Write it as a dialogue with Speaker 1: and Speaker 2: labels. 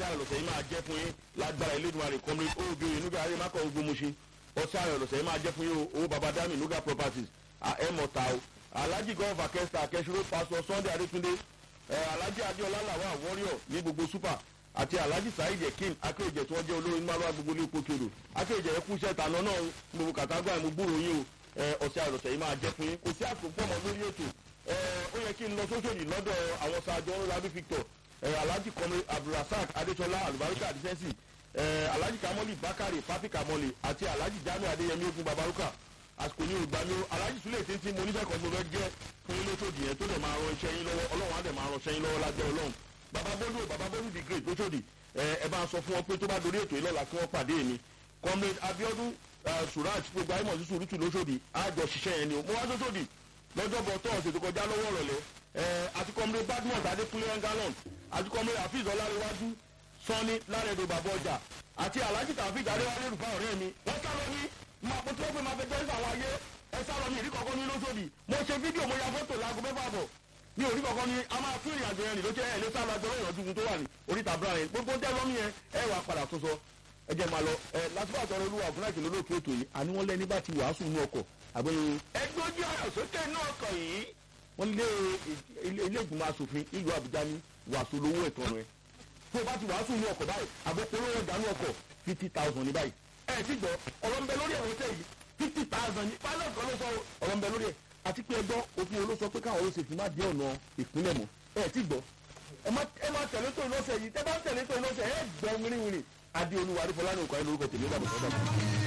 Speaker 1: ayọ̀ lọ́sẹ̀ yìí máa jẹ́ fún yín lágbára Elédùmarè kọ́mí òbí nuga ayé má kọ́ ogun muṣin ọ̀sẹ̀ ayọ̀ lọ́sẹ̀ yìí máa jẹ́ fún yín o owó baba dami nuga properties ẹ̀ mọ̀ta o alhaji gọ́ọ̀fù akẹ́sà akẹ́sìrò pásọ sunday adétúndé alhaji adéọlá làwọn warrior ní gbogbo super àti alhaji saheed ekin akéèjẹ tí wọ́n jẹ́ olórin márùn gbogbo ní ipò kèrò akéèjẹ ẹkú iṣẹ́ ìtànà náà gbogbo kàtàgbà ẹ̀ mo gbúrò yín o ọ̀sẹ̀ àròsẹ̀ yìí máa jẹ́ fún yín kò sí àsopọ̀ mọ́ lórí ètò ó yẹ kí n lọ sóṣòdì lọ́dọ̀ àwọn sàájọ́ ńlábí victor alhaji kọ́mi abdulrasaq adéṣọlá alubarika adisẹ́sì alhaji kamoli bakari papi kamoli àti alhaji jamiu adéyẹmí ogun babaruka àsìkò ní olùgbàmí o alhaji sulé tí ń tí mo nífẹ̀ẹ́ kan gbọdọ̀ jẹ́ fún yín lóṣòdì yẹn tó dẹ̀ máa ran iṣẹ́ yín lọ́wọ́ ọlọ́run á dẹ̀ máa ran iṣẹ́ yín lọ́wọ́ lájẹ́ ọlọ́run baba bolu baba bolu the great lóṣòdì ẹ bá sọ fún wọn pé tó bá dorí ètò ìlọ́la kí wọ́n pàdé mi comrade abiodun suraj gbogbo ayé mọ̀ sí sùúrùtù lóṣòdì àjọ ṣiṣẹ́ yẹn ni o mo wá lóṣòdì lọ́jọ́bọ̀ tọ́ọ̀sì tó kọjá lọ́wọ́ rọ̀lẹ́ àti comrade badmus adékúnlé engalon àti comrade hafiz ọlárẹ̀wájú sanni lárẹ̀dọ bàbá ọjà àti alhaji taofik adéwálé rúfa ọ̀rẹ́ mi wọ́n sá lọ ní máa pọ̀ tí wọ́n pè máa fẹ́ jẹ́rìí àwọn ayé ẹ sá lọ ní ìrí kọ̀ọ̀kan ní lóṣòdì mo ṣe fídíò mo ya fọ́tò láago mẹ́fà bọ̀ ní orí kọ̀ọ̀kan ní a máa tún ìrìnàjò yẹn nìlójú ẹ̀ lé sálọ àjọ lọ́yọ̀ ọdún tó wà ní oríta brown yẹn gbogbo tẹ́ lọ́mí yẹn ẹ wà padà tó sọ ẹ jẹ́ máa lọ ẹ lásìkò àtọ̀rọ̀ olúwa ògúnláìkì lólóòkè ètò yìí àní wọ́n lẹ́ni bá ti wàásù ní ọkọ̀ àgbẹ̀yìn.
Speaker 2: ẹgbẹ́ ojú ọ̀rọ̀ sókè inú ọkọ̀ yìí.
Speaker 1: wọ́n lé ilé ìgbìmọ̀ asòfin ìlú àbújá ní wàásù lówó ẹ̀tọ́ rẹ̀ tó o bá ti wàásù ní ọkọ̀ báyìí àbókòrò ọjà ní ọkọ̀ fifty thousand ní báyìí. ẹ ti gbọ́ ọ̀rọ̀ ń bẹ lórí ẹ̀rọ tẹ̀ yìí fifty thousand ní pilot kan ló sọ ọ̀rọ̀ ń bẹ lórí ẹ̀ àti pé ẹgbọ́ òfin olóṣọ pé káwọn olóṣèlú má dé ọ̀nà ìpínlẹ̀ mọ́ ẹ ti gbọ́ ẹ má tẹ̀lé tó ìlọ́sẹ̀ yìí tẹ́ bá tẹ̀lé tó ìlọ́sẹ̀ ẹ gbọ́ wíríwíri adé olúwa adéfọlá ní òkà ìlú orúkọ tèmi dàbọ̀ sọ́dọ̀